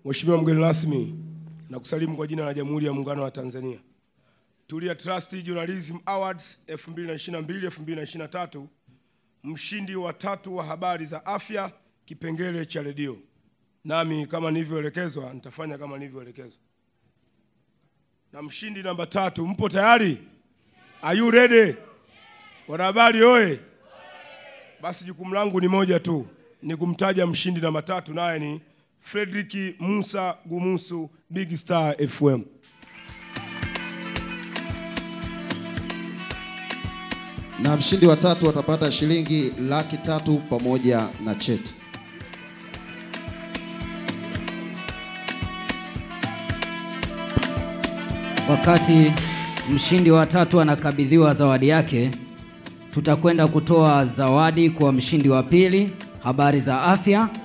Mheshimiwa mgeni rasmi, na kusalimu kwa jina la Jamhuri ya Muungano wa Tanzania. Tulia Trust Journalism Awards 2022-2023, mshindi wa tatu wa habari za afya kipengele cha redio. Nami kama nilivyoelekezwa nitafanya kama nilivyoelekezwa. Na mshindi namba tatu, mpo tayari? Are you ready? Wanahabari oye! Basi jukumu langu ni moja tu, ni kumtaja mshindi namba tatu, naye ni Fredrick Musa Gumusu, Big Star FM. Na mshindi wa tatu atapata shilingi laki tatu pamoja na cheti. Wakati mshindi wa tatu anakabidhiwa zawadi yake, tutakwenda kutoa zawadi kwa mshindi wa pili, habari za afya,